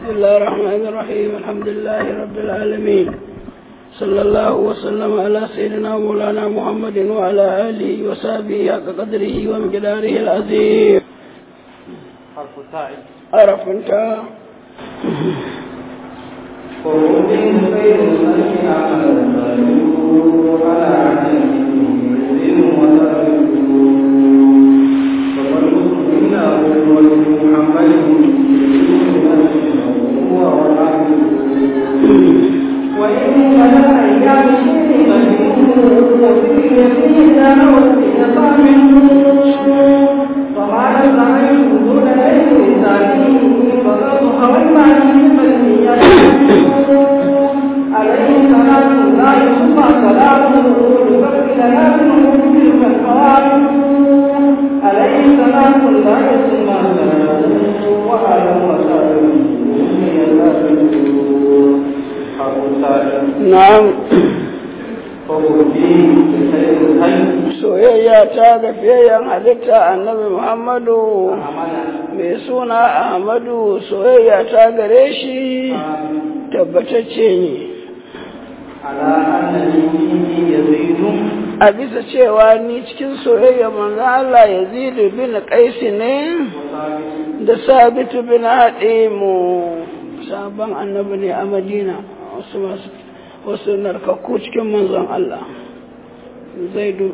بسم الله الرحمن الرحيم الحمد لله رب العالمين صلى الله وسلم على سيدنا مولانا محمد وعلى آله وصحبه حق قدره ومقداره العظيم حرف التاء عرف انت خروج خير الخلق عملا على عجل وإن كان أيام الشيء مجنون وفي يديه نوت وما نزعه دون ليل ثاني فقد خوي معي عليه صلاة الله ثم سلامه لفرد لنا منه تلك الفوائد عليه صلاة الله ثم سلامه وعلى وسلم na'am soyayya ta ga fiyayyen halitta annabi muhammadu mai suna ahmadu soyayya ta gare shi tabbatacce ne على أنني يزيد a bisa cewa ni cikin soyayya manzan Allah yazidu bin qaisi ne da sabitu bin haɗimu sabon annabi ne a madina wasu masu wasu narkakku cikin manzon Allah zaidu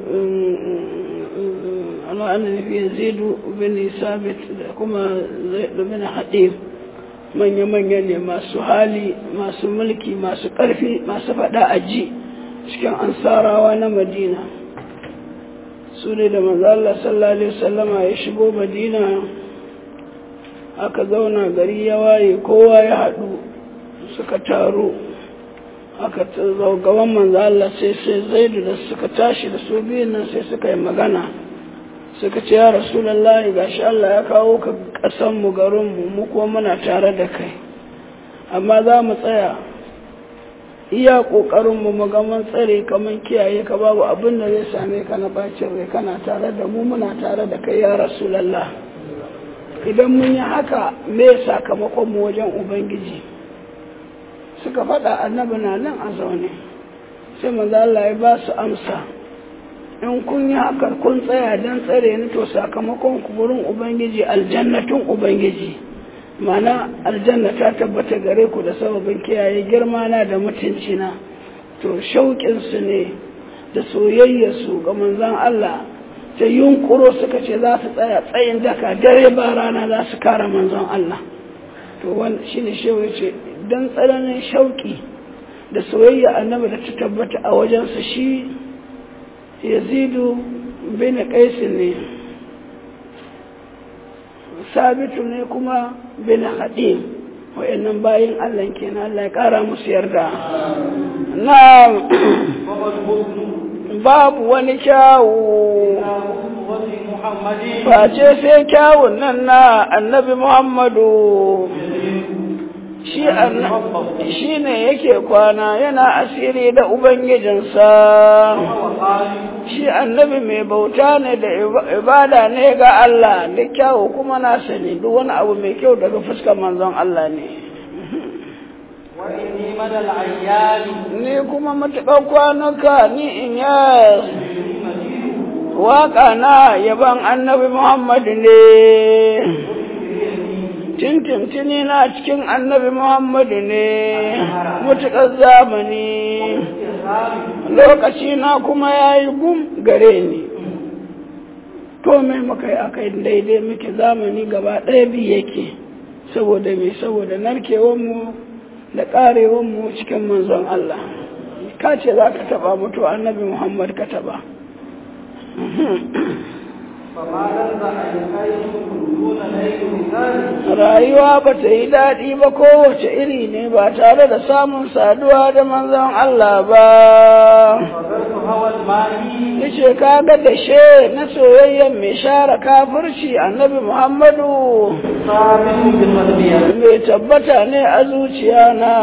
ana ana nufi yazidu bin sabit da kuma zaidu bin haɗim manya-manya ne masu hali masu mulki masu ƙarfi masu faɗa aji cikin ansarawa na madina su ne da manzala sallallahu alaihi wasallama ya shigo madina aka zauna gari ya waye kowa ya haɗu suka taru aka gaban manzala sai sai zaidu da suka tashi da su biyun nan sai suka yi magana suka ce ya rasulallahi gashi Allah ya kawo ka ƙasanmu garinmu mu kuma muna tare da kai amma za mu tsaya iya ƙoƙarinmu mu ga mun tsare kamar kiyaye ka babu abin da zai same ka na bacin rai kana tare da mu muna tare da kai ya rasulallah idan mun yi haka me sakamakon mu wajen ubangiji suka faɗa annabi na nan a zaune sai manzo Allah ya ba su amsa in kun yi haka kun tsaya don tsare ni to sakamakon ku gurin ubangiji aljannatun ubangiji mana aljanna ta tabbata gare ku da sababin kiyaye girma na da mutunci na to shauƙin su ne da soyayyar su ga manzon Allah ta yunkuro suka ce za su tsaya tsayin daka dare ba rana za su kare manzon Allah to wannan shine shehu ce dan tsananin shauƙi da soyayya annabi da ta tabbata a wajensa shi yazidu bin qais ne sabitu ne kuma bin hadim wayannan bayin Allah kenan Allah ya kara musu yarda na babu wani kyawu face sai kyawun nan na annabi muhammadu shi ne yake kwana yana asiri da ubangijinsa shi annabi mai bauta ne da ibada ne ga Allah da kyawu kuma na sani duk wani abu mai kyau daga fuskar manzon Allah ne ni kuma matuƙar kwanuka ni in ya waƙa na yaban annabi Muhammadu ne tintintini na cikin annabi Muhammadu ne mutuƙar zamani lokaci na kuma ya yi gum gare ni to mai muka yi aka daidai muke zamani gaba ɗaya bi yake saboda mai saboda narkewanmu da ƙarewanmu cikin manzon Allah ka ce za ka taɓa mutu annabi Muhammad ka taɓa rayuwa ba ta yi daɗi ba kowace iri ne ba tare da samun saduwa da manzon Allah ba yace kaga da she na soyayyen mai share kafirci annabi Muhammadu mai tabbata ne a zuciya na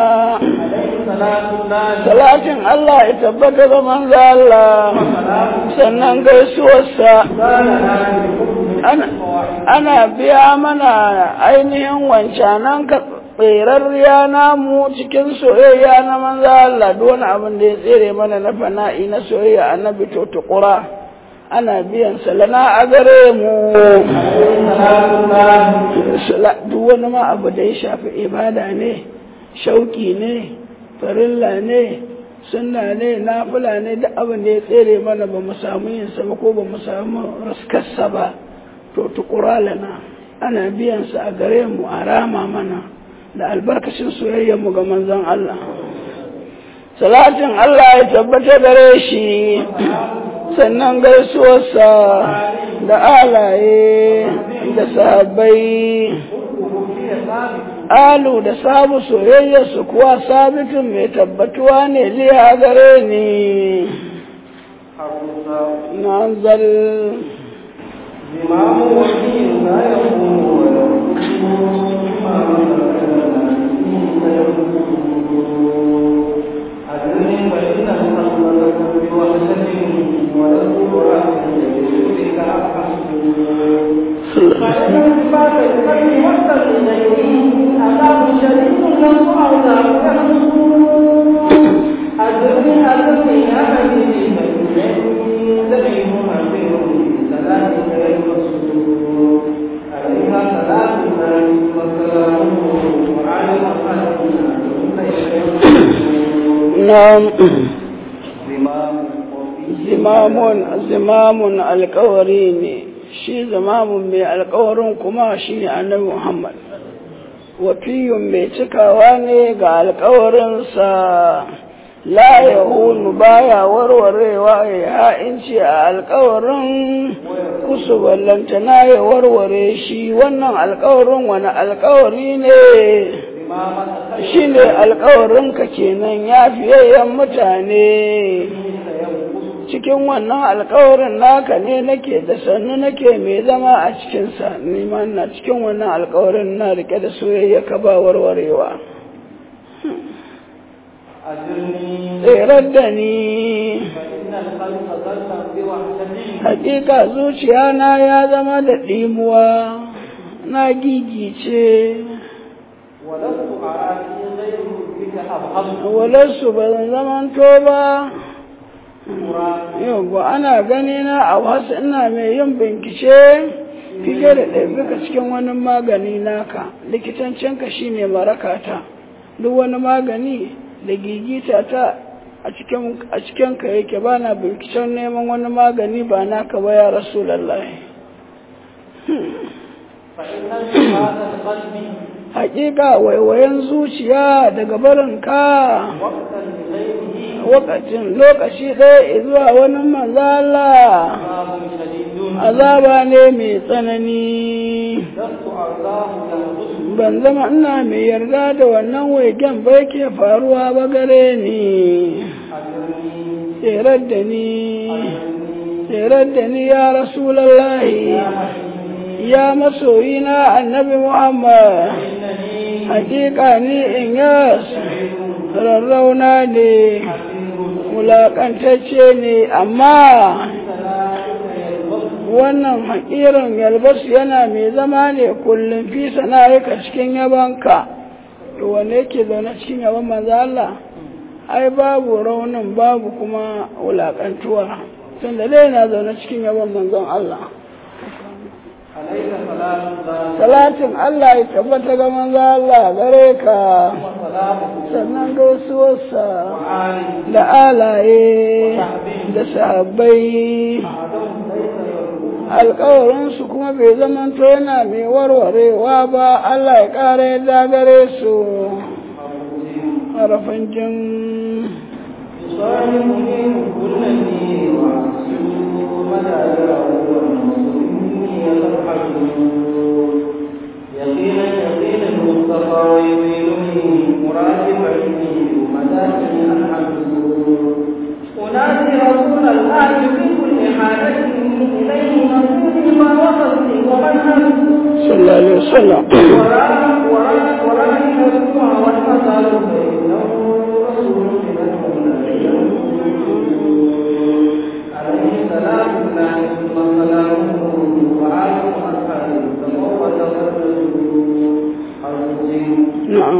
salatin Allah ya tabbata ga manzo Allah sannan gaisuwarsa ana biya mana ainihin wancanan tserarriya namu cikin soyayya na manzo Allah duk wani abin da ya tsere mana na fana'i na soyayya annabi to tukura ana biyan salana a gare mu duk wani ma abu da ya shafi ibada ne shauki ne farilla ne sunna ne nafila ne duk abin da ya tsere mana ba mu samu yin sa ba ko ba mu samu raskarsa ba to tukura lana ana biyan sa a gare mu a rama mana da albarkacin soyayyar mu ga manzon Allah salatin Allah ya tabbata gare shi sannan gaisuwarsa da alaye da sahabbai alu da sabu soyayyarsu kuwa sabitin mai tabbatuwa ne liya gare ni nazal زمام وكيل لا يقوم نعم zimamun zimamun alkawari ne shi zimamun mai alkawarin kuma shi ne annabi muhammad wafiyun mai cikawa ne ga alkawarinsa la ya hunu baya warwarewa ya ha'inci a alkawarin kusu ballantana ya warware shi wannan alkawarin wani alkawari ne shi ne alkawarinka kenan ya fiyayyen mutane cikin wannan alkawarin naka ne nake da sannu nake mai zama a cikinsa nima na cikin wannan alkawarin na rike da soyayya ka ba warwarewa tserar da ni hakika zuciya na ya zama da ɗimuwa na gigice walarsu ba zan zamanto ba yau ana gani na a wasu ina mai yin bincike fiye da ɗabbika cikin wani magani naka likitancinka shine marakata duk wani magani da gigita ta a cikin ka yake ba na binciken neman wani magani ba naka ba ya rasu lallai hakika waiwayen zuciya daga barinka wakacin lokaci ɗaya zuwa wani manzala azaba ne mai tsanani ban zama ina mai yarda da wannan waigen ba yake faruwa ba gare ni tserar da ni tserar da ni ya rasulallahi ya masoyina annabi muhammad hakika ni in yas rarrauna ne wulaƙantacce ne amma wannan haƙirin yalbas yana mai zama ne kullum fi sana'ika cikin yabanka to wanne yake zaune cikin yaban manzo Allah ai babu raunin babu kuma wulaƙantuwa tunda dai yana zaune cikin yaban manzon Allah salatin Allah ya tabbata ga manzo Allah gare ka sannan gaisuwarsa da alaye da sahabbai alkawarinsu kuma bai zamanto yana mai warwarewa ba Allah ya ƙara yadda gare su harafin jin يقينا يقينا المصطفى ويميلني مراتبا مداخل الحمد أنادي رسول الله في كل حالة إليه نصيري ما وصلت ومن صلى الله عليه وسلم وراء وراء وراء الأسبوع والمثل فإنه رسول من المولى عليه سلام الله ثم سلامه وآله وأصحابه فهو تفضل نعم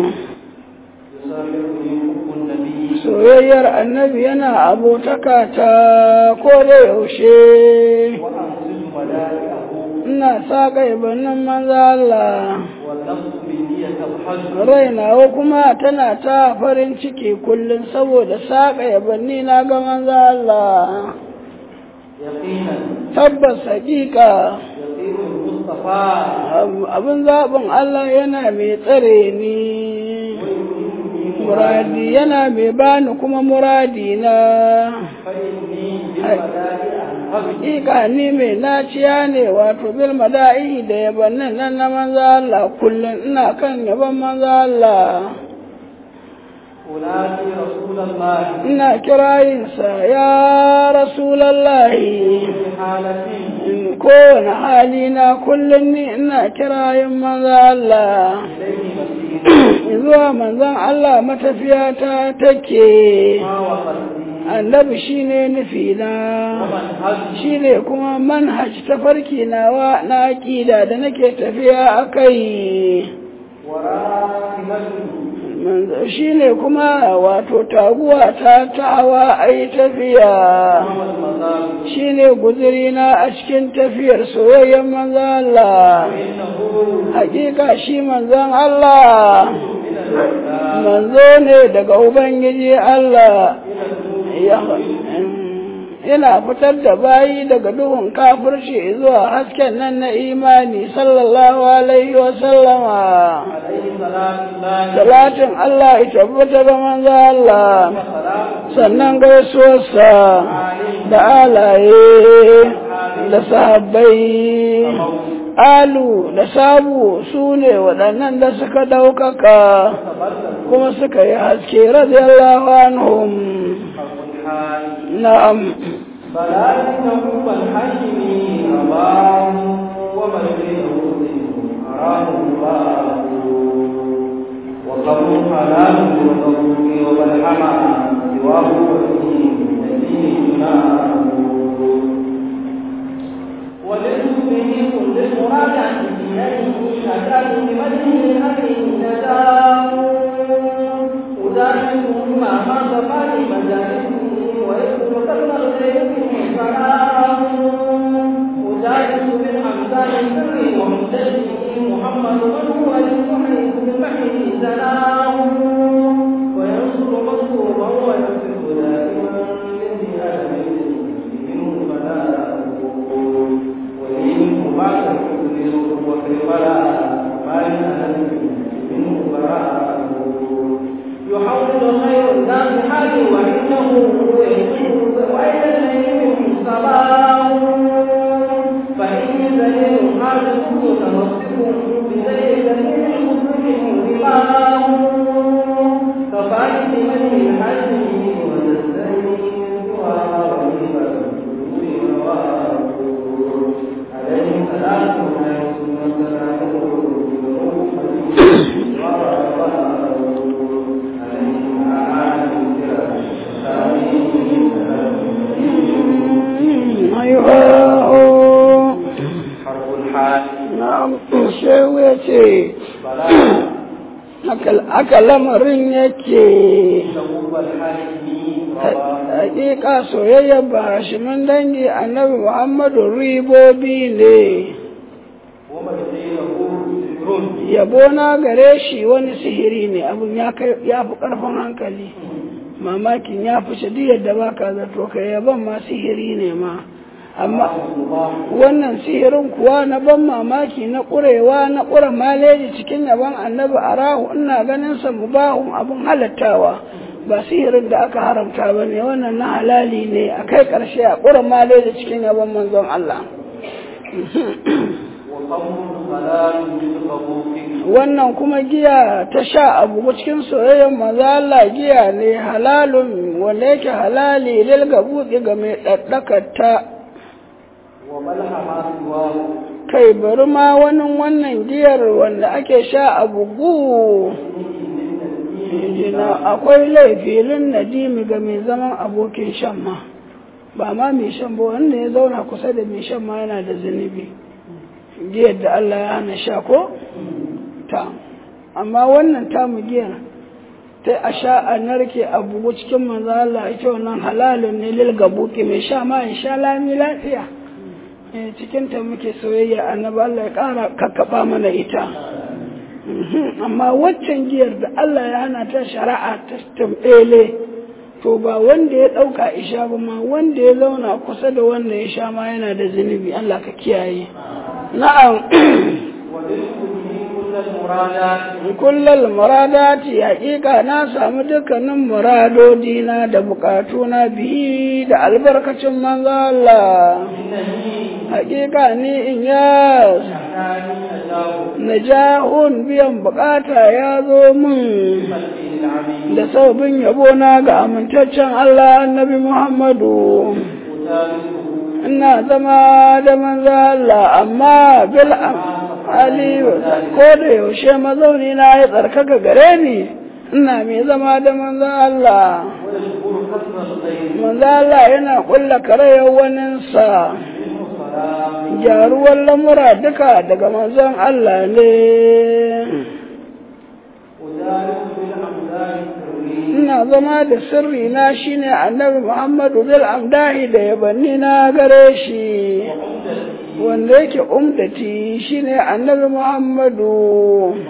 يسافرني حب النبي soyayyar annabi yana abotaka ta ko da yaushe وأنزل ملائكه ina saƙa ibannin manza Allah والنفس بني تبحث rainawa kuma tana ta farin ciki kullum saboda saƙa yabanni na ga manza Allah يقينا tabbas haƙiƙa يطير المصطفى abin zaɓin Allah yana mai tsare ni muradi yana mai bani kuma muradi na فإني بالملائكة أنهض Hakika ni mai naciya ne wato bil mada'i da yabannin nan na manzo Allah kullum ina kan yaban manzo Allah أنادي رسول الله ina kirayinsa ya rasulallahi في حالة in kowane hali na kullum ni ina kirayin manzo Allah إليه مسير zuwa manzon Allah matafiya ta take ما وصلني annabi shine nufi na ومنهج shine kuma manhaj tafarki nawa na aƙida da nake tafiya a kai وراكبته shine kuma wato taguwa ta tawa a yi tafiya وهو المطار shine guzurina a cikin tafiyar soyayyen manzan Allah فإنه hakika shi manzan Allah من الإسلام manzo ne daga Ubangiji Allah إلى النور ya yana fitar da bayi daga duhun kafirci zuwa hasken nan na imani sallallahu alaihi wa sallama عليه صلاة الله salatin Allah ya tabbata ga manzo Allah وسلام sannan gaisuwarsa da alaye da sahabbai alu da sabu su ne waɗannan da suka ɗaukaka تبرد kuma suka yi haske radiyallahu anhum الحال na'am فلا إنه الحكم أباه ومن بينه أراه الله وقبر حلال وقبر وبلحما سواه وفيه نبينا وللمسلم كل المراجعة إليه أتاه بمجه الأمر نداه أداعبهم مع ما تفعل مجالسه ويكتب كلمة الخير سلام أجالس بالأمثال السر ومنتجه محمد من هو للمحيط بالمحيط سلام وينصر مظلوما وينصر دائما للجهاد منه بلاء ومنه بعد الحزن وفي البلاء ما ينهى منه براء يحول خير الناس حالي وعنده وإلى الليل صباح فإني ذليل حاجته تمسك بذلك من المسلم رماه كفاية من الحج وتستني عليه صلاة ayyuhu حرف الحال na'am shehu ya ce بلاء haka lamarin yake تقوب الحالمين رضا hakika soyayyar bahashimin dangi annabi muhammadu ribobi ne ومن دينه سر yabo na gare shi wani sihiri ne abin ya kai ya fi karfin hankali mamakin ya fi shadiyar da baka zato kai yaban ma sihiri ne ma amma الله wannan sihirin kuwa na ban mamaki na ƙurewa na ƙura maleji cikin yaban annabi a rahu ina ganin sa mubahun abin halattawa ba sihirin da aka haramta ba ne wannan na halali ne a kai ƙarshe a ƙura maleji cikin yaban manzon Allah وقوم صلاة بالقبوق wannan kuma giya ta sha abu cikin soyayyar maza Allah giya ne halalun wanda yake halali lil gabuɗi ga mai ɗaɗɗakata وملح ما سواه kai bari ma wani wannan giyar wanda ake sha a bugu Jina akwai laifilin nadimi ga mai zaman abokin shan ma ba ma mai shan ba wanda ya zauna kusa da mai shan ma yana da zunubi giyar da Allah ya hana sha ko ta amma wannan tamu giyar ta a sha a narke a bugu cikin manzo Allah ita wannan halalun ne lil gabuki mai sha ma in sha lami lafiya eh cikin ta muke soyayya annabi Allah ya kara kakkaba mana ita amma waccan giyar da Allah ya hana ta shari'a ta tambele to ba wanda ya ɗauka isha ba ma wanda ya zauna kusa da wanda ya sha ma yana da zunubi Allah ka kiyaye na'am kullal muradati haƙiƙa na samu dukkanin muradodina da bukatuna bihi da albarkacin manzo Allah haƙiƙa ni in ya najahun biyan bukata ya zo min da saubin yabona ga amintaccen Allah annabi Muhammadu ina zama da manzo Allah amma bil Ali ko da yaushe mazauni na ya tsarkaka gare ni ina mai zama da manzo Allah manzo Allah yana kulla karayar waninsa gyaruwar lamura duka daga manzon Allah ne ina zama da sirri na shine annabi Muhammadu bil amdahi da yabanni na gare shi wanda yake umdati shine annabi Muhammadu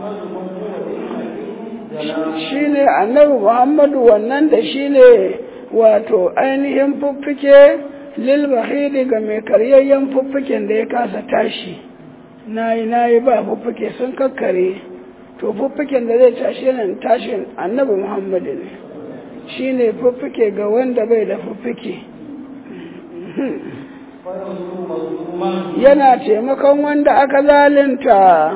shine annabi Muhammadu wannan da shine wato ainihin fuffike lil bahidi ga mai karyayyen fuffiken da ya kasa tashi nayi nayi ba fuffuke sun kakkare to fuffuken da zai tashi nan tashin annabi Muhammadu ne shine fuffuke ga wanda bai da fuffuke yana taimakon wanda aka zalinta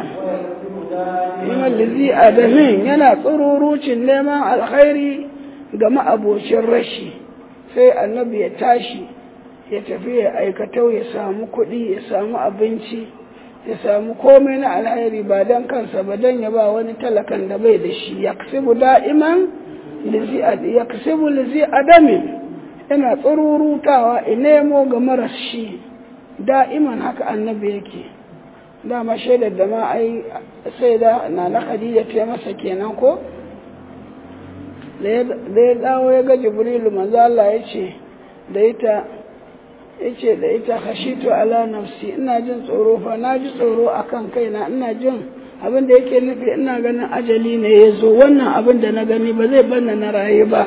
lizi adamin yana tsururucin neman alkhairi ga ma'abocin rashi sai annabi ya tashi ya tafi ya aikatau ya samu kuɗi ya samu abinci ya samu komai na alkhairi ba don kansa ba don ya ba wani talakan da bai da shi ya kasibu da'iman ya kasibu lizi adamin yana tsururutawa in nemo ga maras shi da'iman haka annabi yake dama shaidar da ma ai sai da na na khadija ta masa kenan ko da ya dawo ya ga jibrilu manzo Allah ya ce da ita yace da ita khashitu ala nafsi ina jin tsoro fa na ji tsoro akan kaina ina jin abin da yake nufi ina ganin ajali ne ya zo wannan abin da na gani ba zai banna na rayu ba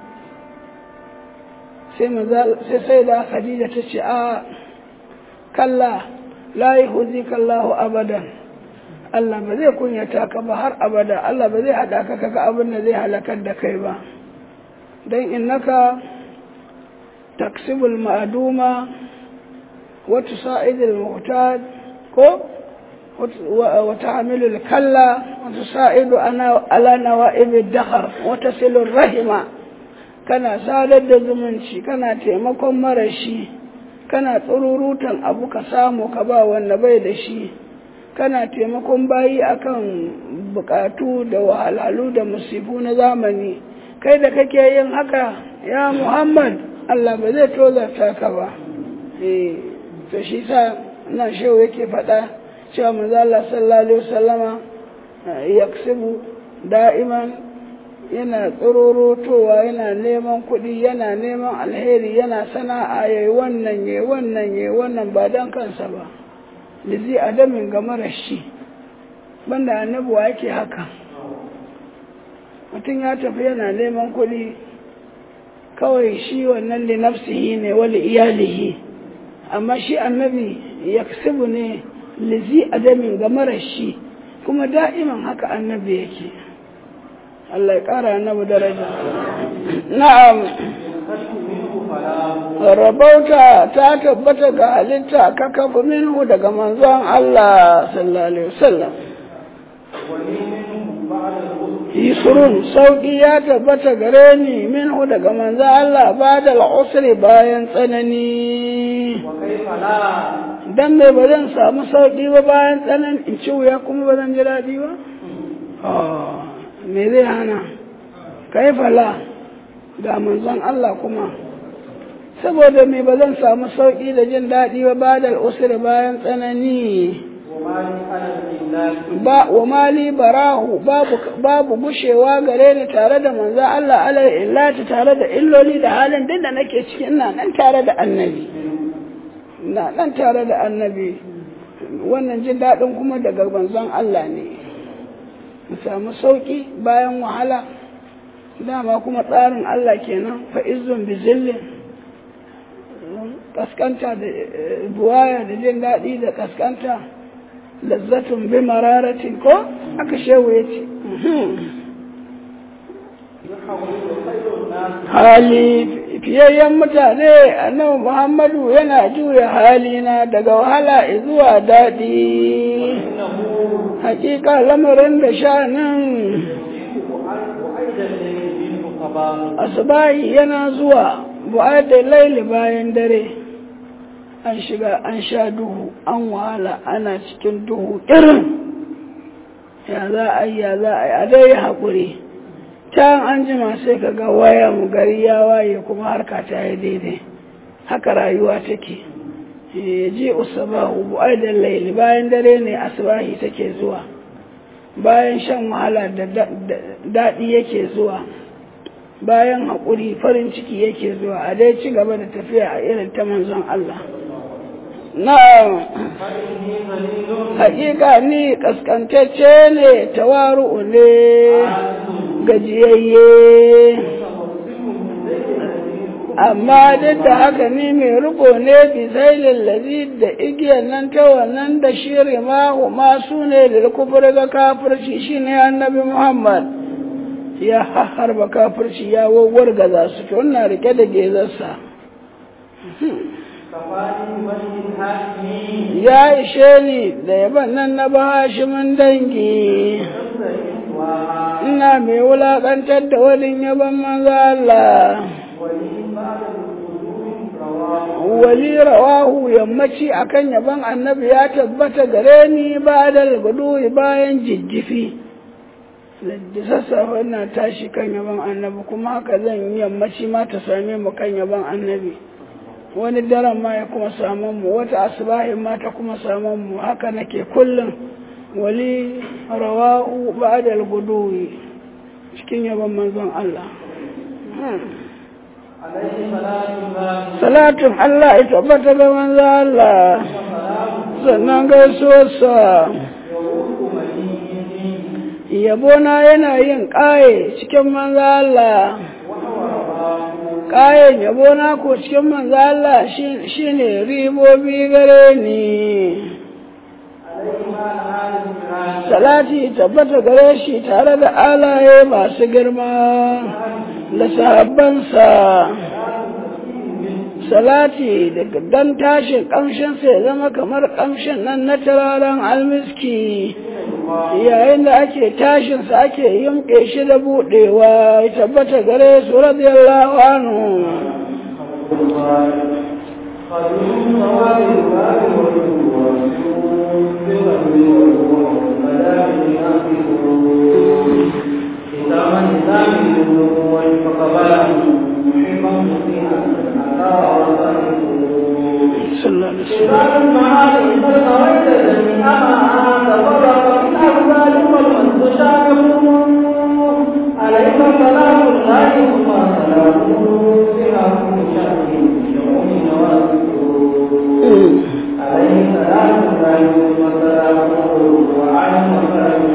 sai sai da khadija ta ce a kalla la yuhzi kallahu abadan Allah ba zai kunyata ka ba har abada Allah ba zai hada ka kaga abin da zai halakar da kai ba dan innaka taksibul ma'duma wa tusa'idul muhtaj ko wa ta'amilul kalla wa tusa'idu ana ala nawa'ib ad-dahr wa tasilur rahima kana sadar da zumunci kana taimakon marashi kana tsururutan abu ka samu ka ba wanda bai da shi kana taimakon bayi akan bukatu da wahalhalu da musifu na zamani kai da kake yin haka ya muhammad allah ba zai tozarta ka ba eh to shi sa nan shehu yake faɗa cewa manzo Allah sallallahu alaihi wasallama yaksibu da'iman yana tsororotowa yana neman kuɗi yana neman alheri yana sana'a yayi wannan yayi wannan yayi wannan ba dan kansa ba lizi adamin ga marashi banda annabuwa yake haka mutum ya tafi yana neman kuɗi kawai shi wannan li nafsihi ne wali iyalihi amma shi annabi yaksibu ne lizi adamin ga marashi kuma da'iman haka annabi yake Allah ya ƙara annabi daraja. Na'am, rabauta ta tabbata ga halitta ka kafa minhu daga manzon Allah sallallahu Alaihi wasallam. Yusrun sauƙi ya tabbata gare ni minhu daga manzon Allah ba da al'usri bayan tsanani. Dan mai ba zan samu sauƙi ba bayan tsanani in ci wuya kuma ba zan ji daɗi ba? me zai hana kai fala ga manzon Allah kuma saboda me ba zan samu sauƙi da jin daɗi ba ba da usri bayan tsanani ba wa mali barahu babu babu gushewa gare ni tare da manzo Allah alai illati tare da illoli da halin duk da nake ciki ina nan tare da annabi ina nan tare da annabi wannan jin daɗin kuma daga manzon Allah ne mu samu sauki bayan wahala dama kuma tsarin Allah kenan fa izzun bi zillin kaskanta da buwaya da jin daɗi da kaskanta lazzatun bi mararatin ko aka shehu ya ce hali fiyayyen mutane annabi muhammadu yana juya halina daga wahala zuwa daɗi hakika lamarin da shanin asubahi yana zuwa bu'adda laili bayan dare an shiga an sha duhu an wahala ana cikin duhu irin ya za a yi ya za a yi a dai haƙuri can an jima sai ka ga waya mu gari ya waye kuma harka ta yi daidai haka rayuwa take ya ji usabahu bu'adda laili bayan dare ne asubahi take zuwa bayan shan wahala da daɗi yake zuwa bayan haƙuri farin ciki yake zuwa a dai ci gaba da tafiya a irin ta manzon Allah. Na haƙiƙa ni ƙasƙantacce ne tawaru'u ne gajiyayye amma duk da haka ni mai riko ne bisailin lazi da igiyar nan ta wannan da shiri mahu masu ne da kufur ga kafirci shine annabi Muhammad. ya harba kafirci ya wargaza su to ina rike da gezarsa ya ishe ni da yaban nan na bahashimin dangi ina mai wulaƙantar da wani yaban manzo Allah wali rawahu yammaci akan yaban annabi ya tabbata gare ni ba da gudu bayan jijjifi da sassafe na tashi kan yaban annabi kuma haka zan yi yammaci ma ta same mu kan yaban annabi wani daren ma ya kuma samun mu wata asibahin ma ta kuma samun mu haka nake kullum wali rawa'u ba'dal guduwi cikin yaban manzon Allah salatun Allah ya tabbata ga manzon Allah sannan gaisuwarsa yabona yana yin ƙaye cikin manzo Allah ƙayen yabona ko cikin manzo Allah shine ribobi gare ni salati tabbata gare shi tare da alaye masu girma da sahabbansa salati daga dan tashin ƙamshinsa ya zama kamar ƙamshin nan na turaren almiski yayin da ake tashinsa ake yimƙe shi da buɗewa ya tabbata gare su radiyallahu anhu صلى الله عليه وسلم عليك سلام الله ثم سلامه بها كل شأن يوم نواسه عليه سلام الله ثم سلامه وعلى مسلم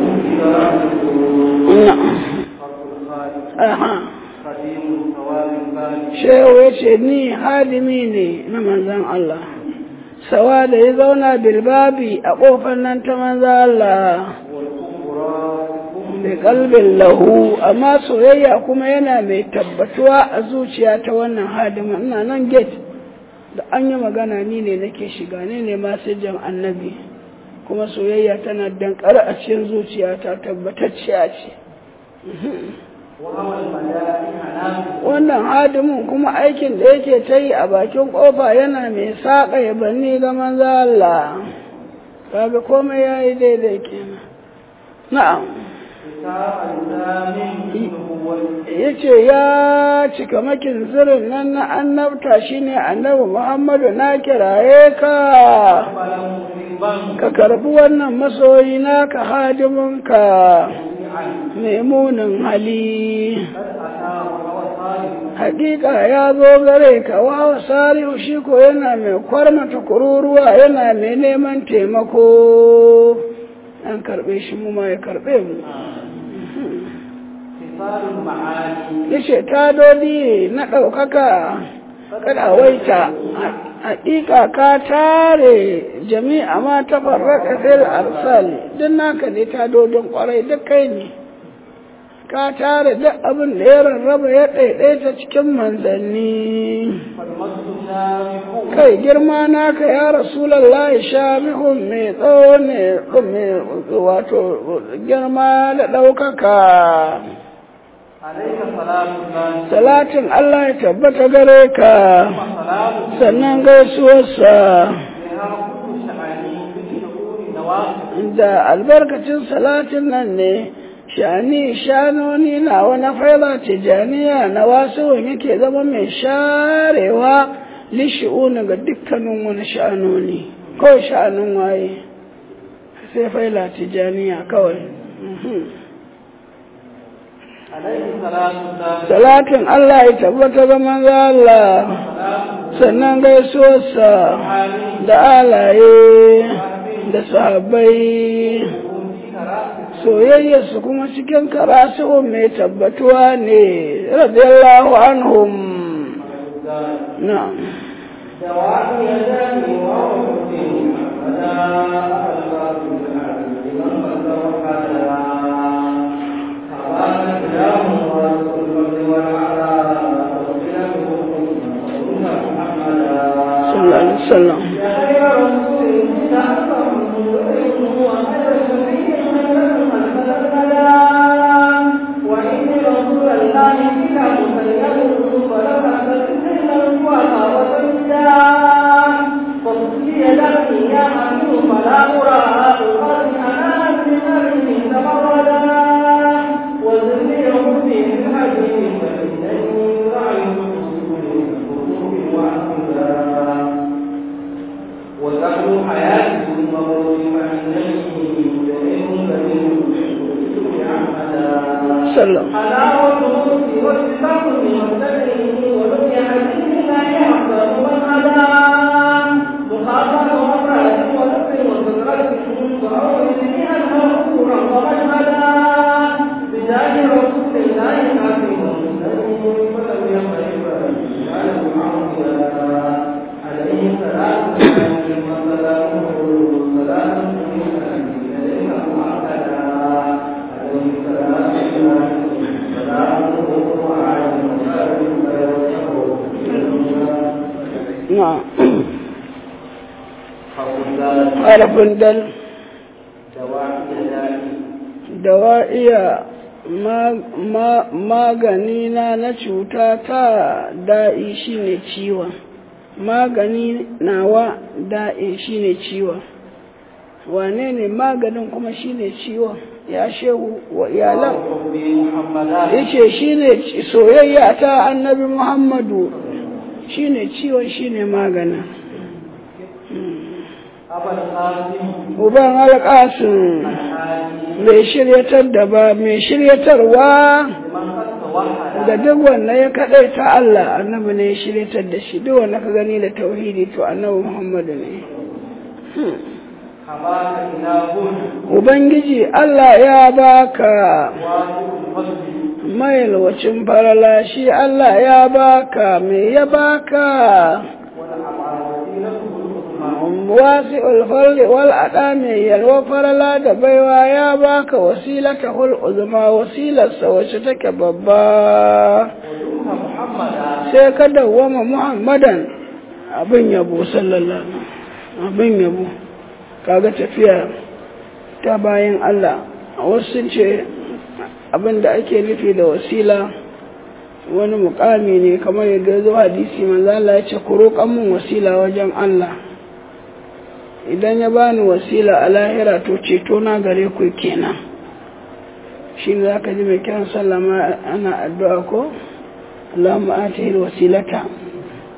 Shehu ya ce ni hadimi ne na manzan Allah, sawa da ya zauna bilbabi a ƙofar nan ta manzan Allah. da kalbin lahu amma soyayya kuma yana mai tabbatuwa a zuciya ta wannan hadima ina nan gate da an yi magana ni ne nake shiga ne ne jan annabi kuma soyayya tana dankar a cikin zuciya ta tabbatacciya ce wannan hadimin kuma aikin da yake ta yi a bakin kofa yana mai saƙa ya banni ga manzo Allah kaga komai yayi daidai kenan na'am ya ce ya cika makin zirin nan na annabta shine annabi muhammadu na kiraye ka صاحبا ka karbi wannan masoyi naka hadiminka mai munin hali قد أتى وهو صالح hakika ya zo gare ka wawa salihu shi ko yana mai kwarmata kururuwa yana mai neman taimako an karbe shi mu ma ya karbe mu خصال المعاني yace tadodi na ɗaukaka kada waita hakika ka tare jami'a ma ta farraka fil arsali duk naka ne tadodin kwarai duk kai ne ka tare duk abin da ya rarraba ya ɗaiɗaita cikin manzanni فالمجد شامخ kai girma naka ya rasulallah shamihun mai tsawo ne mai wato girma da ɗaukaka عليك صلاة الله salatin Allah ya tabbata gare ka وسلام sannan gaisuwarsa بها كل شعاني بالشعور نواقض da albarkacin salatin nan ne shani shanoni na wani faila tijaniya na wasu yake zama mai sharewa lishi'una ga dukkanin wani sha'anoni kawai sha'anin waye sai faila tijaniya kawai Mhm. عليه صلاة الله salatin Allah ya tabbata ga manzo Allah sannan gaisuwarsa da alaye da sahabbai soyayyarsu kuma cikin karatu mai tabbatuwa ne radiyallahu anhum na'am دوام يداني وعمري فلا أخلاق لمن قدر حدا حوانا كلام ورسول الفضل والعلا وصلة محمدا sallallahu alaihi wasallam يا خير رسول تعلم وخير شفيع وإن رسول الله بك مسير فلما تسلم ولا وسيدا فصلي لك يا حبيب فلا أرى أقاد أنا بمرء تمردا وزني حبي في الحديث فإنني رأيت الرسول وعبدا وذكر حياته الموت فإنني جريم كريم عمدا sallam حلاوة الموت والسبب والسبب ولم يحدث لا يحضر من هدى مخاطر ومرأة ونفس وسكرة وعود بها المغفور ومن هدى بجاه رسول الله حفظ المسلم ولم يقرب له عودا عليه الصلاة والسلام وسلامه سلام إليك معتدى عليه الصلاة والسلام سلامه وعلى na'am فقل harafin dal دواعي ذلك dawa'iya magani na na cuta ta da'i shine ciwon magani nawa da'i shine ciwon wane ne maganin kuma shine ciwon ya shehu wa iyalan محمدا yace shine soyayya ta annabi muhammadu shine ciwon shine maganin أبا القاسم uban alƙasin الحاجي mai shiryatar da ba mai shiryatarwa لمن قد توحد da duk wanda ya kaɗai ta Allah annabi ne ya shiryatar da shi duk wanda ka gani da tauhidi to annabi Muhammadu ne حباك إله Ubangiji Allah ya baka واجب الفضل mailwacin farala shi Allah ya baka me ya baka والأبعاد وسيلته العظمى wasi ulfarli wal ada mai yalwa farala da baiwa ya baka wasilata hul uzma wasilarsa wacce take babba ودمت محمدا sai ka dawwama muhammadan abin yabo sallallahu abin yabo kaga tafiya ta bayan Allah wasu sun ce abin da ake nufi da wasila wani mukami ne kamar yadda ya zo hadisi manzo Allah ya ce ku roƙan mun wasila wajen Allah idan ya bani wasila a lahira to ceto na gare ku kenan shi ne za ka ji mai kiran sallama ana addu'a ko Allahumma atihi wasilata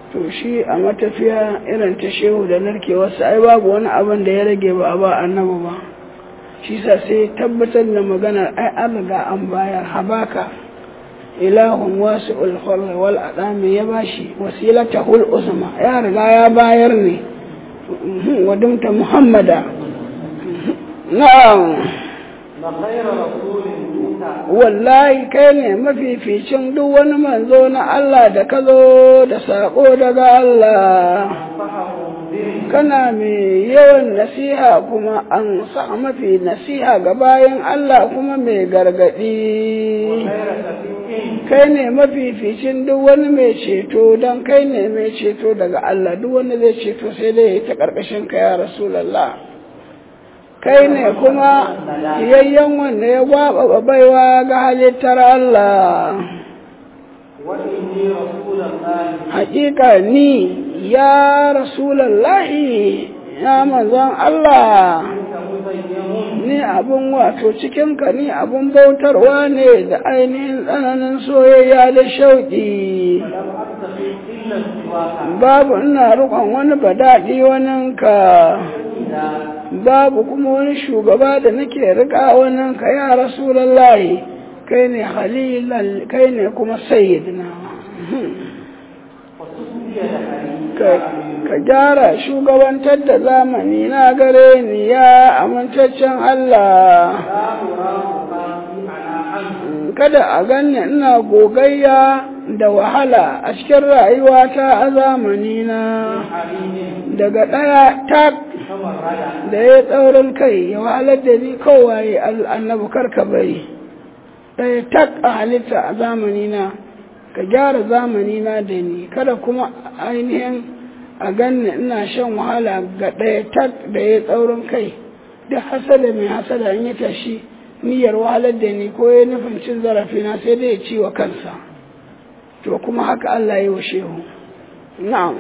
to shi a matafiya irin ta shehu da narkewarsa ai babu wani abin da ya rage ba a ba annabi ba shi sa sai tabbatar da maganar ai an riga an bayar habaka ilahun wasu ulfar wal adami ya bashi wasilata hul usma ya riga ya bayar ne wadumta muhammada na'am na khayra rasulin tuta wallahi kai ne mafificin duk wani manzo na Allah da ka zo da saƙo daga Allah fahamu diri kana mai yawan nasiha kuma an sa mafi nasiha ga bayan Allah kuma mai gargaɗi khayra shafi'in kai ne mafificin duk wani mai ceto don kai ne mai ceto daga Allah duk wani zai ceto sai dai ya ta ƙarƙashin ka ya Rasulallah kai ne kuma yayyan wanda ya gwaba baiwa ga halittar Allah wa inni rasulullahi haƙiƙa ni ya Rasulallahi ya manzon Allah anta muzayyamun ni abun wato cikinka ni abun bautarwa ne da ainihin tsananin soyayya da shauƙi lam abtaqi illa siwaka babu ina rukon wani badaɗi waninka ila babu kuma wani shugaba da nake riƙa waninka ya rasulallahi kai ne halilan kai ne kuma sayyidina fasubiya da hari ka ka gyara shugabantar da zamani na gare ni ya amintaccen Allah la urahu qasi ala an kada a ganni ina gogayya da wahala a cikin rayuwata a zamanina halimin daga ɗaya tak tamarrada da ya tsaurin kai ya wahalar da ni kowaye annabi karka bari ɗaya tak a halitta a zamanina ka gyara zamanina da ni kada kuma ainihin a ganni ina shan wahala ga ɗaya tak da ya tsaurin kai duk hasada mai hasada in ya tashi niyyar wahalar da ni ko ya nufin cin zarafina sai dai ya ci wa kansa to kuma haka Allah ya yi wa shehu na'am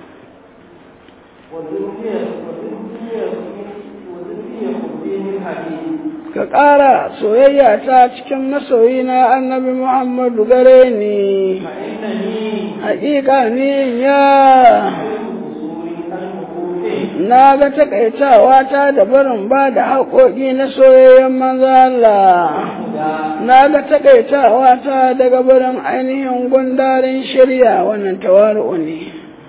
وذكر وذكر وذكر خبيه الحديث ka ƙara soyayya ta cikin masoyina annabi Muhammadu gare ni فإنني haƙiƙa ni ya أصول المفوت na ga takaitawa ta da barin ba da haƙoƙi na soyayyen manzo Allah هدى na ga takaitawa ta daga barin ainihin gundarin shirya wannan tawaru'u ne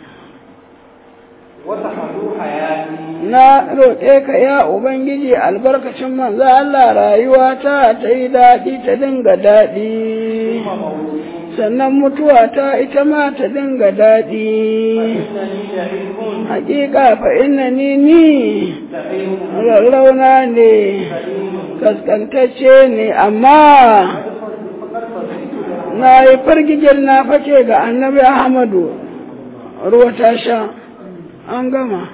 وتحدو حياتي na roƙe ka ya Ubangiji albarkacin manzo Allah rayuwa ta ta yi daɗi ta dinga daɗi ثم موتي sannan mutuwa ta ita ma ta dinga daɗi فإنني شهيد hakika fa inna ni ni سعيد rarrauna ne سليم kaskantacce ne amma فقد فزيت na yi fargijin na fake ga annabi ahmadu ruwa ta sha an gama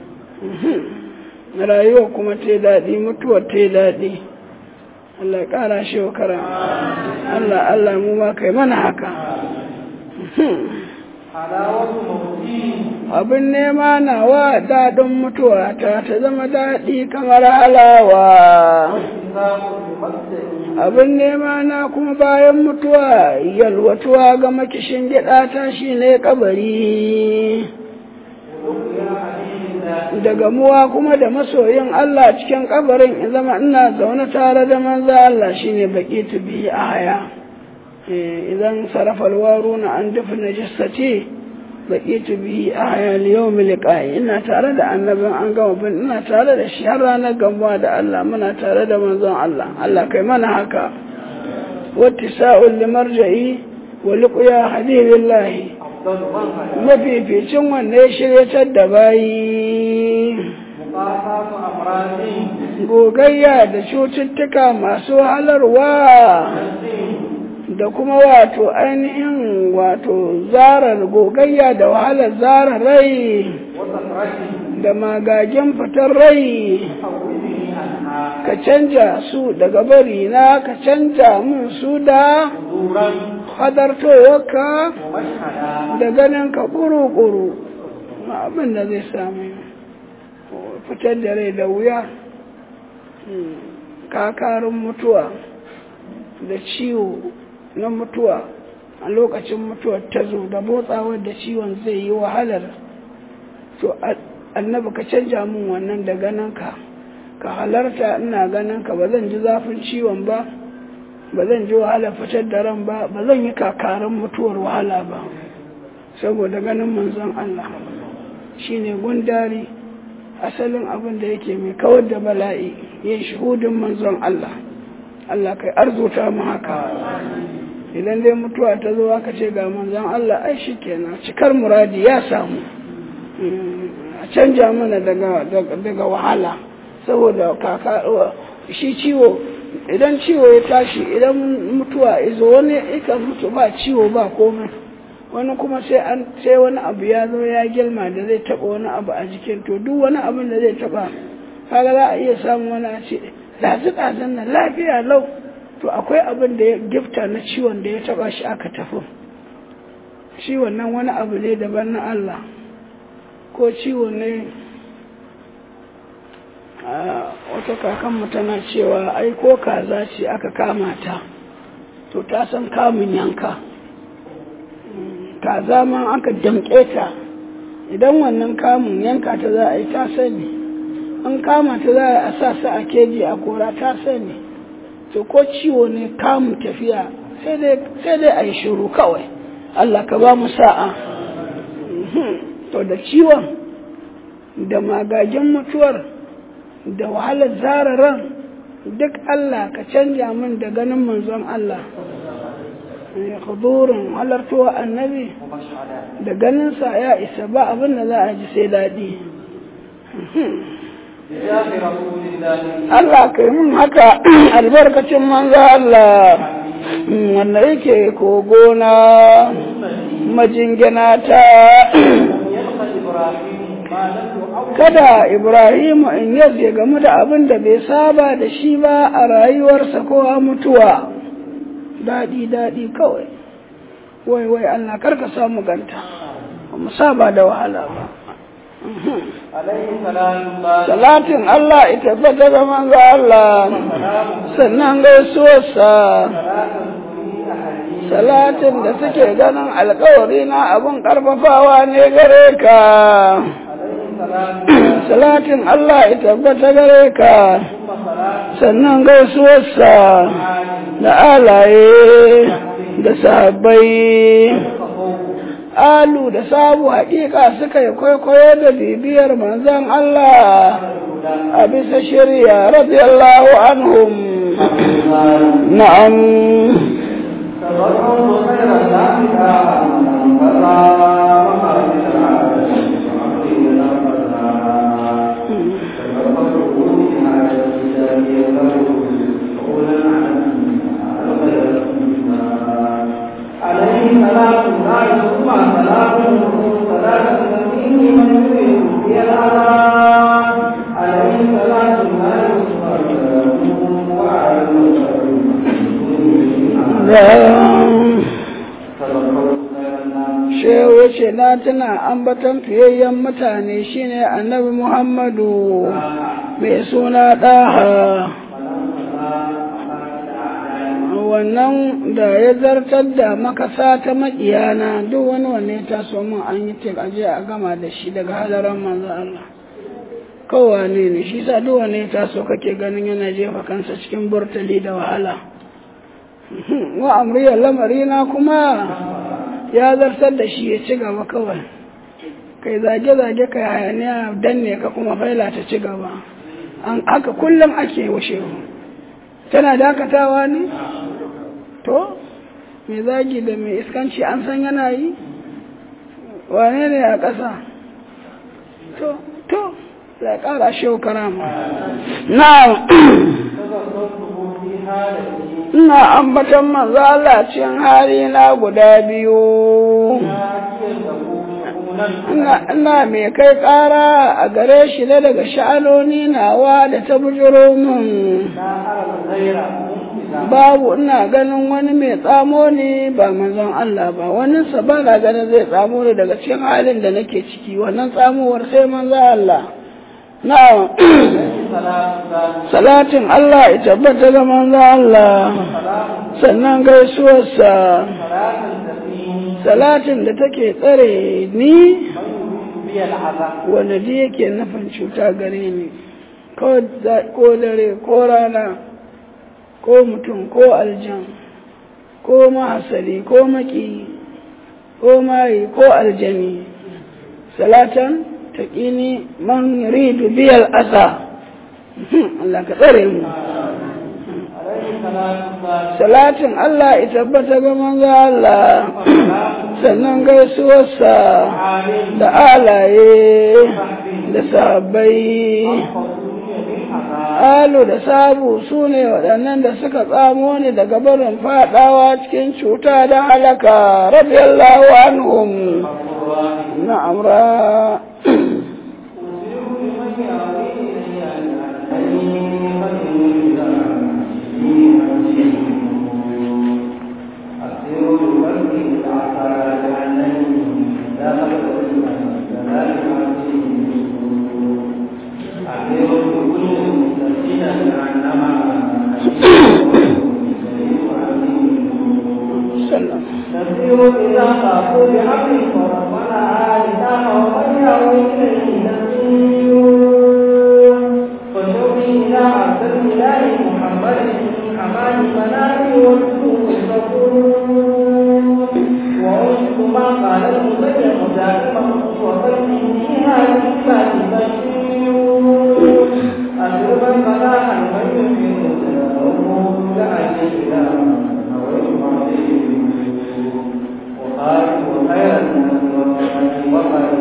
Mhm. rayuwa kuma ta yi daɗi mutuwa ta yi daɗi Allah ya ƙara shi wa kara Allah Allah mu ma kai mana haka Mhm. حلاوة موتي abin nema nawa daɗin mutuwa ta ta zama daɗi kamar halawa واتفاق بمقدري abin nema na kuma bayan mutuwa yalwatuwa ga makishin gida ta shi ne kabari ولقيا حديث الله da gamuwa kuma da masoyin Allah cikin kabarin in zama ina zaune tare da manzo Allah shine baki bihi a haya Eh, idan sarrafa alwaruna an dafa najasati baki bihi a haya liyawm liqa'i ina tare da annabin an gama bin ina tare da shi har ranar gamuwa da Allah muna tare da manzon Allah Allah kai mana haka wattisa'ul limarja'i wa liqya habibillahi أفضل من هدى mafificin wanda ya shiryatar da bayi مقاطعة أمراض gogayya da cututtuka masu halarwa نفس da kuma wato ainihin wato zarar gogayya da wahalar zarar rai وسكرة da magagen fitar rai حولني عنها ka canja su daga bari na ka canja mun su da حضورا hadartowarka ومشهدا da ganin ka ƙuru-ƙuru ma abin da zai sami fitar da rai da wuya kakarin mutuwa da ciwo na mutuwa a lokacin mutuwar ta zo da motsawar da ciwon zai yi wahalar to annabi ka canja min wannan da ganinka ka halarta ina ganinka ba zan ji zafin ciwon ba ba zan ji wahala fitar da ran ba ba zan yi kakarin mutuwar wahala ba saboda ganin manzon Allah shine gundari asalin abin da yake mai kawar da bala'i yin shuhudin manzon Allah Allah kai arzuta mu haka idan dai mutuwa ta zo aka ce ga manzon Allah ai kenan cikar muradi ya samu a canja mana daga daga wahala saboda kaka shi ciwo idan ciwo ya tashi idan mutuwa izo wani ikan mutu ba ciwo ba komai wani kuma sai an sai wani abu ya zo ya girma da zai taba wani abu a jikin to duk wani abin da zai taba kaga za a iya samun wani a ce dazu dazun nan lafiya lau to akwai abin da ya gifta na ciwon da ya taba shi aka tafi ciwon nan wani abu ne daban na Allah ko ciwo ne wata kakanmu tana cewa ai ko kaza ce aka kama ta to ta san kamun yanka kaza ma aka damƙe ta idan wannan kamun yanka ta za a yi ta sani an kama ta za a sa su a keji a kora ta sani to ko ciwo ne kamun tafiya sai dai a yi shiru kawai Allah ka ba mu sa'a to da ciwon da magagen mutuwar da wahalar zararan duk Allah ka canja min da ganin manzon Allah hudurin halartowa annabi da ganinsa ya isa ba abin da za a ji sai daɗi Allah ka yi min haka albarkacin manzo Allah wanda yake kogona majingina ta kada Ibrahimu in yadda game da abin da bai saba da shi ba a rayuwarsa ko a mutuwa daɗi daɗi kawai wai wai Allah karka samu ganta mu saba da wahala ba salatin Allah ita bata da manzo Allah sannan gaisuwarsa salatin da suke ganin alkawari na abin karfafawa ne gare ka salatin Allah ya tabbata gare ka sannan gaisuwarsa da alaye da sahabbai alu da sabu hakika suka yi kwaikwayo da bibiyar manzon Allah a bisa shirya radiyallahu anhum na'am shehu ce na tana ambaton fiyayyen mutane shine annabi muhammadu mai suna ɗaha wannan da ya zartar da makasa ta maƙiyana duk wani wanne ta so min an yi tek aje a gama da shi daga hadaran manzo Allah kowane ne shi sa duk wanne ta so kake ganin yana jefa kansa cikin burtali da wahala wa amriyar lamarina kuma ya zartar da shi ya ci gaba kawai kai zage-zage kai hayaniya danne ka kuma faila ta ci gaba an haka kullum ake washe tana dakatawa ne to mai zagi da mai iskanci an san yana yi wane ne a ƙasa to to ya ƙara shehu karama na ina ambatan manzo Allah cikin hali na guda biyu ina mai kai ƙara a gare shi na daga sha'anoni nawa da ta bujiro min babu ina ganin wani mai tsamo ne ba manzon Allah ba wani ba na ganin zai tsamo ne daga cikin halin da nake ciki wannan tsamowar sai manzon Allah na'am salatin Allah ya tabbata ga manzon Allah sannan gaisuwarsa salatin da take tsare ni بي العذاب wanda duk yake nufin cuta gare ni ko da- ko dare ko rana ko mutum ko aljan ko mahasali ko maki ko mayi ko aljani salatan taƙini man ridu biyal asa Allah ka tsare mu عليه الصلاة والسلام salatin Allah ya tabbata ga manzo Allah sannan gaisuwarsa عالم da alaye da sahabbai alu da sabu su ne waɗannan da suka tsamo ni daga barin faɗawa cikin cuta da halaka radiyallahu anhum na'am ra sallam نسير إذا خافوا بحق فربنا إذا ومن يعود إليه نسير وشوقي إلى عبد الإله محمد حماد منامي والسوق الغفور وأشهد ما قال المسلم دائما وقلبي هذه الكلمة بشير أدربا فلا من يمكن لأجل إله وقال وخير الناس وقال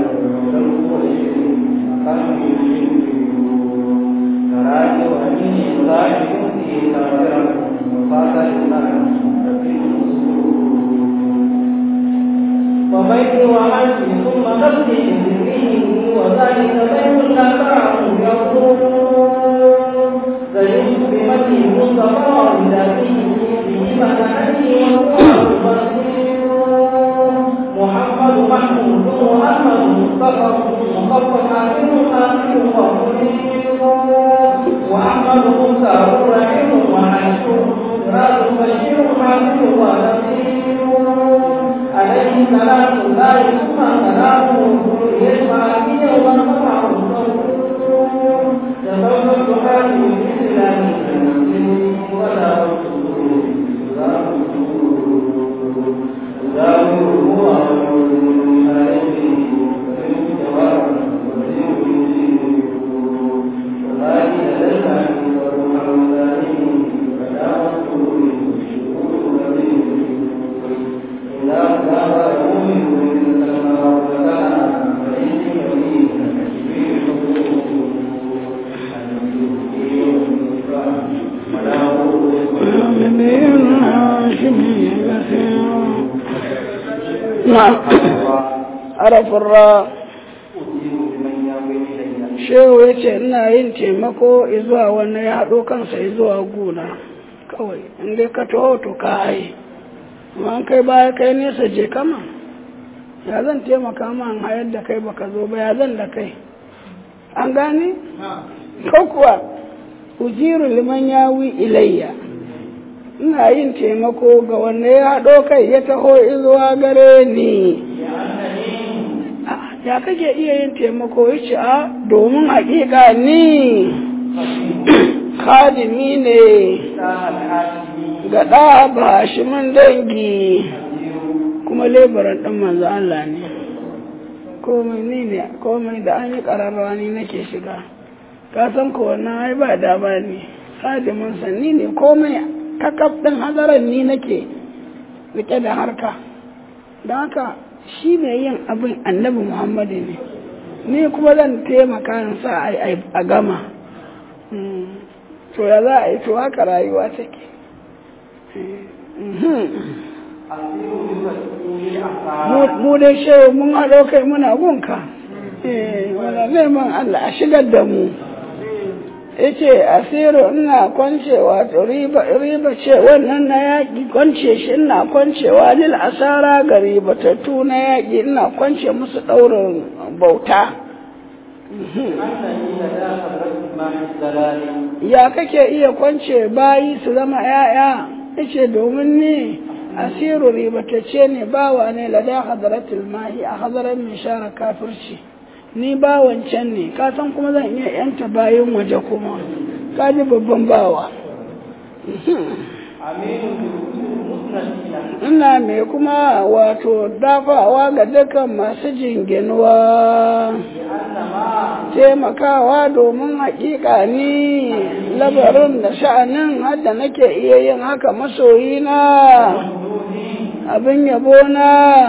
تراجع وإني صاحب في كافرة وفاق وبيتي وعزي ثم قصدي بذكره وذلك بيت الأكرام يقول زينت بمدي مصطفى لذاته به مدحني والله بصير محمد محمود محمد مصطفى مصطفى حاكم حاكم ومنير وأحمد موسى رحيم وحشر راز بشير حاكم ونصير عليه سلام الله ثم سلامه يجمع به ومنفعه تفوت حاله الإسلام ولا نعم عرف الراء shehu ya ce ina yin taimako izuwa wannan ya haɗo kansa izuwa guna kawai inda ka taho to ka haye amma an kai baya kai nesa je kama ya zan taimaka ma an hayar da kai baka zo ba ya zan da kai an gane ko kuwa ujiru liman yawi ilayya ina yin taimako ga wanda ya haɗo kai ya taho izuwa gare ni ya kake iya yin taimako ya ce a domin haƙiƙa ni khadimi ne ga ɗa ba shi man dangi kuma lebaran ɗan manzo Allah ne komai ni ne komai da an yi ƙararrawa ni nake shiga ka san ko wannan ai ba dama ne khadimin san ni ne komai kakaf ɗin hadaran ni nake rike da harka don haka shi ne yin abin annabi muhammadu ne ni kuma zan taimaka in sa a gama to ya za a yi to haka rayuwa take mu dai shehu mun haɗo kai muna gunka wala neman Allah a shigar da mu yace asiru ina kwancewa to riba riba ce wannan na yaƙi kwance shi ina kwancewa lil asara ga ribatattu na yaƙi ina kwance musu ɗaurin bauta ya kake iya kwance bayi su zama ‘ya'ya yace domin ni asiru ribatacce ne bawa ne lada hadaratul mahi a hadarar mai share kafirci ni bawan can ne ka san kuma zan iya yanta bayan waje kuma ka ji babban bawa ina mai kuma wato dafawa ga dukkan masu jinginuwa taimakawa domin haƙiƙa ni labarin da sha'anin hadda nake iya yin haka masoyina abin yabona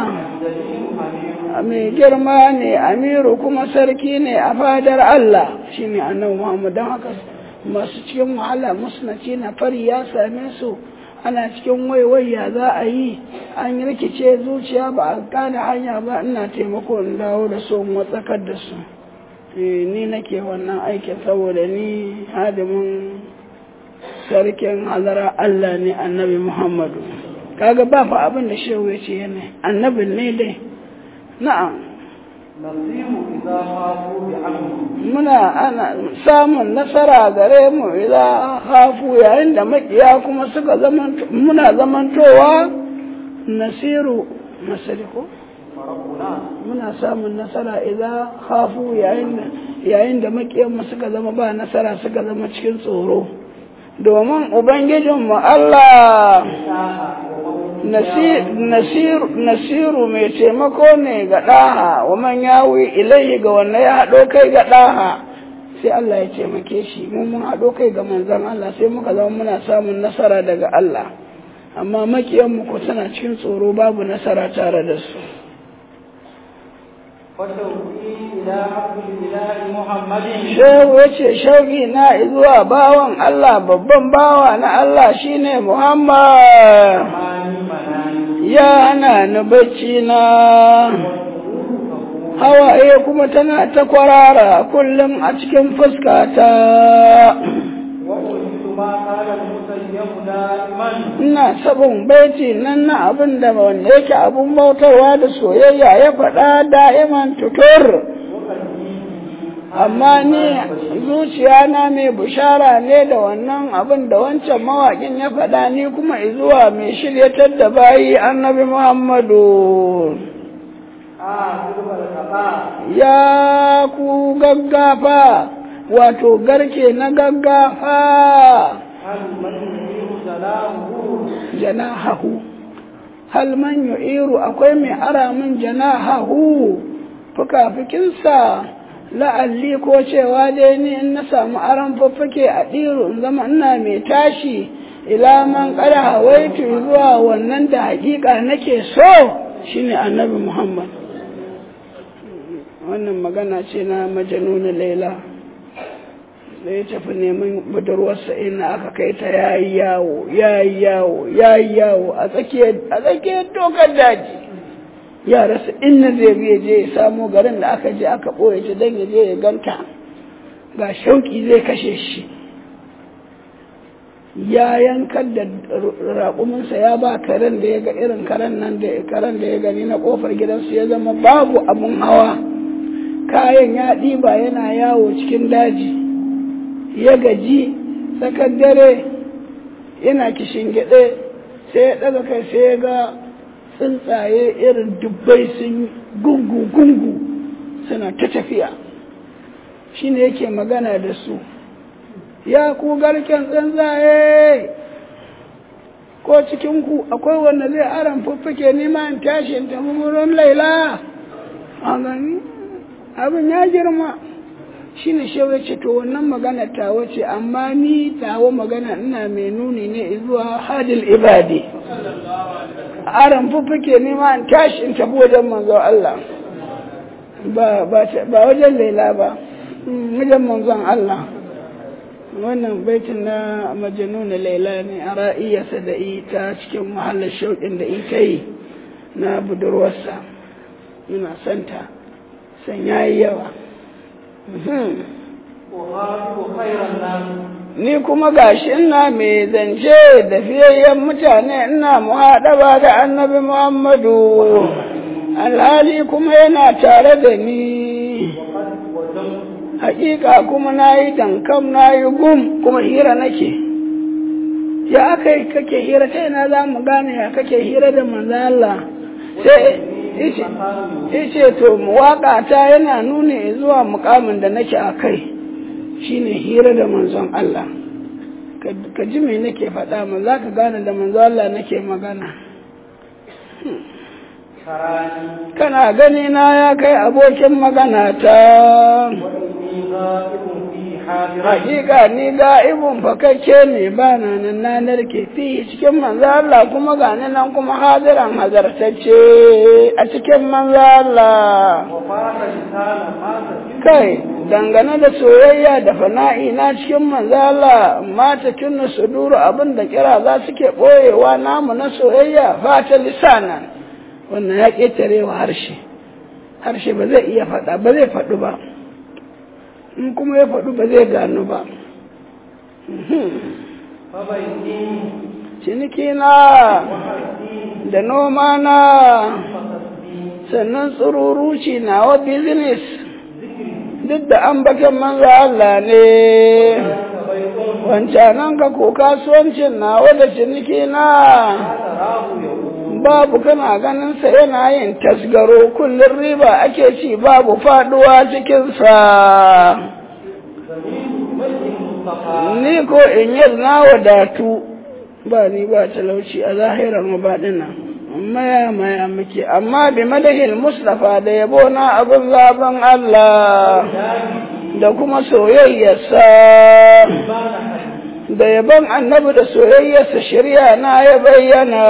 mai girma ne amiru kuma sarki ne a fadar Allah shine annabi Muhammad don haka masu cikin wahala musnaci na fari ya same su ana cikin waiwaya za a yi an yi rikice zuciya ba a gane hanya ba ina taimako in dawo da su matsakar da su ni nake wannan aikin saboda ni hadimin sarkin hazara Allah ne annabi Muhammadu kaga ba fa abin da shehu ya ce yana annabin ne dai na'am muna ana samun nasara gare mu idan hafu yayin da makiya kuma suka zaman muna zamantowa nasiru masariko muna samun nasara idan hafu yayin da makiyanmu suka zama ba nasara suka zama cikin tsoro domin ubangijinmu Allah nasiru mai taimako ne ga ɗaha wa man yawi ilai ga wanda ya haɗo kai ga ɗaha sai Allah ya taimake shi mun mun haɗo kai ga manzon Allah sai muka zama muna samun nasara daga Allah amma makiyanmu ko tana cikin tsoro babu nasara tare da su Shehu ya ce shauki na zuwa bawan Allah babban bawa na Allah shine Muhammad ya hana ni bacci na hawaye kuma tana ta kwarara kullum a cikin fuskata ina sabon baiti nan na abin da wanda yake abin bautarwa da soyayya ya faɗa da'iman tutur amma ni zuciya na mai bushara ne da wannan abin da wancan mawaƙin ya faɗa ni kuma izuwa mai shiryatar da bayi annabi muhammadu ya ku gaggafa wato garke na gaggafa janahahu hal man yu'iru akwai mai ara min janahahu fuka-fikinsa la'alli ko cewa dai ni in na samu aron faffake a ɗiro in zama ina mai tashi ila man kada hawaitu zuwa wannan da hakika nake so shine annabi muhammad wannan magana ce na majanuna laila da ya tafi neman budurwarsa ina aka kai ta yayi yawo yayi yawo yayi yawo a tsakiyar dokar daji ya rasa inna zai biya je ya samo garin da aka je aka ɓoye ta don ya je ya ganta ga shauƙi zai kashe shi ya yankar da raƙuminsa ya ba karen da ya ga irin karen nan da karen da ya gani na ƙofar gidansu ya zama babu abin hawa kayan ya ɗiba yana yawo cikin daji ya gaji tsakar dare yana kishin gyaɗe sai ya ɗaga kai sai ya ga tsuntsaye irin dubbai sun gungu-gungu suna ta tafiya shi ne yake magana da su ya ku garken tsuntsaye ko cikinku akwai wanda zai aran fuffuke nima in tashi in tafi wurin laila a gani abin ya girma shi ne shewa ce to wannan magana tawa ce amma ni tawa magana ina mai nuni ne zuwa hadil ibadi aran fuffuke nema in tashi in tafi wajen manzon Allah ba wajen laila ba wajen manzon Allah wannan baitin na majanuna laila ne a ra'iyarsa da ita cikin mahallar shauƙin da ita yi na budurwarsa yana santa san yayi yawa ni kuma gashi ina mai zance da fiyayyen mutane ina muhaɗaba da annabi Muhammadu alhali kuma yana tare da ni hakika kuma na yi dankam na yi gum kuma hira nake ya aka yi kake hira ta ina za mu gane ya kake hira da manzo Allah sai yace to waka ta yana nuni zuwa mukamin da nake a kai shine hira da manzon Allah ka ji me nake faɗa ma za ka gane da manzo Allah nake magana kana gani na ya kai abokin magana ta hakika ni ga'ibun fakakke ne ba na nan na narke fi cikin manzo Allah kuma gani nan kuma hadiran hazartacce a cikin manzo Allah kai dangane da soyayya da fana'i na cikin manzo Allah mata tunna suduru abin da kira za su ke boyewa namu na soyayya fata lisanan wannan ya ketare wa harshe harshe ba zai iya faɗa ba zai faɗu ba in kuma ya faɗu ba zai gano ba ciniki na da noma na sannan tsururuci na wa business duk da an bakin manzo Allah ne wancanan ka ko kasuwancin na da ciniki na babu kana ganin sa yana yin tasgaro kullum riba ake ci babu faduwa cikinsa ni ko in yi na wadatu ba ni ba talauci a zahirar mabaɗina maya maya muke amma bi madahil mustafa da yabo na abin zaben Allah da kuma soyayyarsa da yabon annabi da soyayyarsa shirya na ya bayyana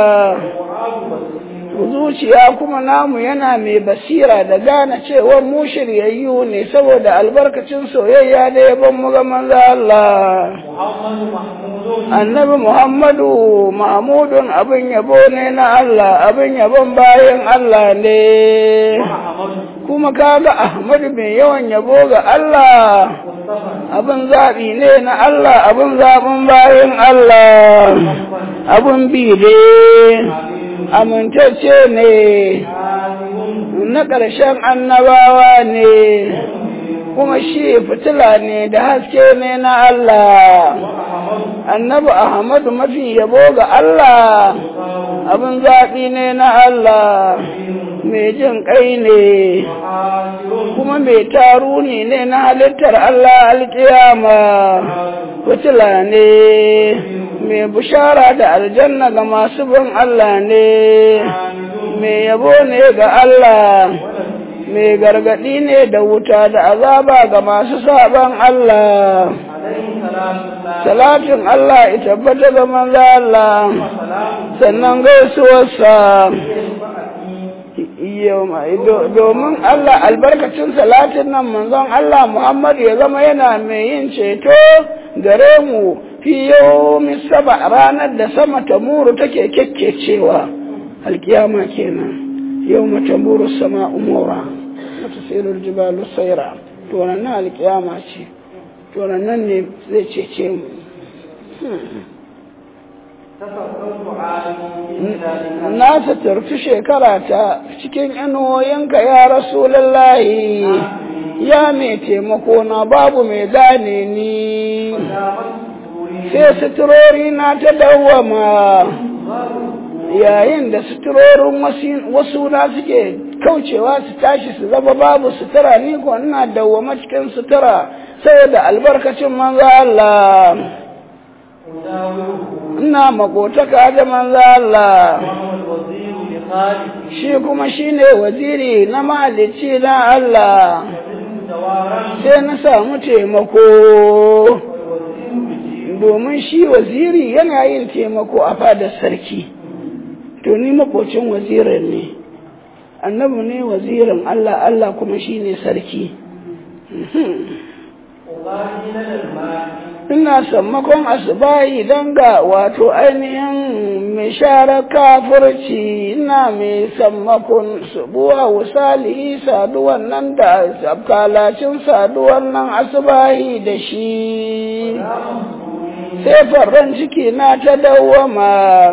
zuciya kuma namu yana mai basira da gane cewa mu shiryayyu ne saboda albarkacin soyayya da yabon mu ga manzo Allah annabi Muhammadu Mahmudun abin yabo ne na Allah abin yabon bayan Allah ne kuma kaga Ahmadu mai yawan yabo ga Allah abin zaɓi ne na Allah abin zaɓin bayan Allah abin bi ne amintacce ne na ƙarshen annabawa ne kuma shi fitila ne da haske ne na Allah annabi Ahmadu mafi yabo ga Allah abin zaɓi ne na Allah mai jin ƙai ne kuma mai taruni ne na halittar Allah alƙiyama fitila ne mai bushara da aljanna ga masu bin Allah ne mai yabo ne ga Allah mai gargaɗi ne da wuta da azaba ga masu saban Allah salatin Allah ya tabbata ga manzo Allah sannan gaisuwarsa domin Allah albarkacin salatin nan manzon Allah Muhammad ya zama yana mai yin ceto gare mu fi yomi saba ranar da sama ta muru take kyakkecewa alkiyama kenan yau mata muru sama umura mata sirul jibalu saira to nan alkiyama ce to nan ne zai cece mu na suturtu shekara ta cikin inuwoyinka ya rasulallahi ya mai taimako na babu mai gane ni sai suturori na ta dawwama yayin da suturorin wasu na suke kaucewa su tashi su zama babu sutura ni ko ina dawwama cikin sutura saboda albarkacin manzo Allah ina makotaka da manzo Allah shi kuma shine waziri na mahalicci na Allah sai na samu taimako domin shi waziri yana yin taimako a fadar sarki to ni makocin wazirin ne annabi ne wazirin Allah Allah kuma shine sarki ina sammakon asibayi don ga wato ainihin mai share kafirci ina mai sammakon subuwa wasali saduwan nan da kalacin saduwan nan asibayi da shi sai farran ciki na ta dawwama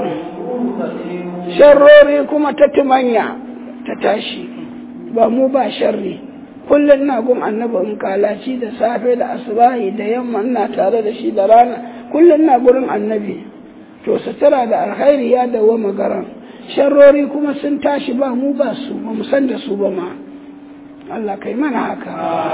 sharrori kuma ta tumanya ta tashi ba mu ba sharri kullum na gun annabi in kalaci da safe da asubahi da yamma ina tare da shi da rana kullum na gurin annabi to to sutura da alkhairi ya dawo magaran sharrori kuma sun tashi ba mu ba su ba mu san da su ba ma Allah kai mana haka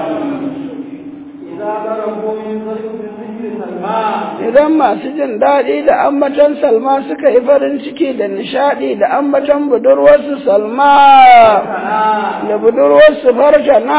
إذا ضربوا من ذكر سلمان idan masu jin daɗi da ambatan salma suka yi farin ciki da nishaɗi da ambatan budurwarsu salma da budurwarsu farshana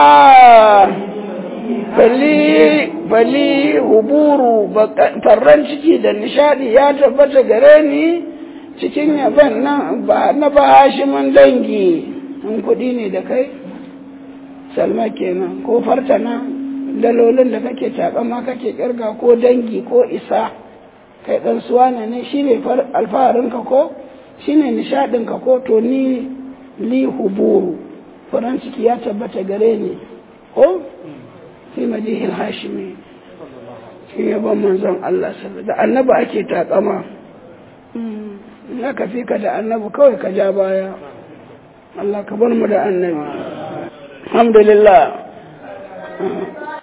bali bali huburu baka- farran ciki da nishaɗi ya tabbata gare ni cikin yaban nan ba na ba hashimin dangi in kuɗi ne da kai salma kenan ko fartana dalolin da kake takama kake kirga ko dangi ko isa kai dan suwana ne shine far- alfaharinka ko shine nishadinka ko to ni li huburu faran ciki ya tabbata gare ni ko fi madihil hashimi cikin yabon manzon Allah sallallahu da annabi ake takama Mm, in aka fi ka da annabi kawai ka ja baya Allah ka bar mu da annabi alhamdulillah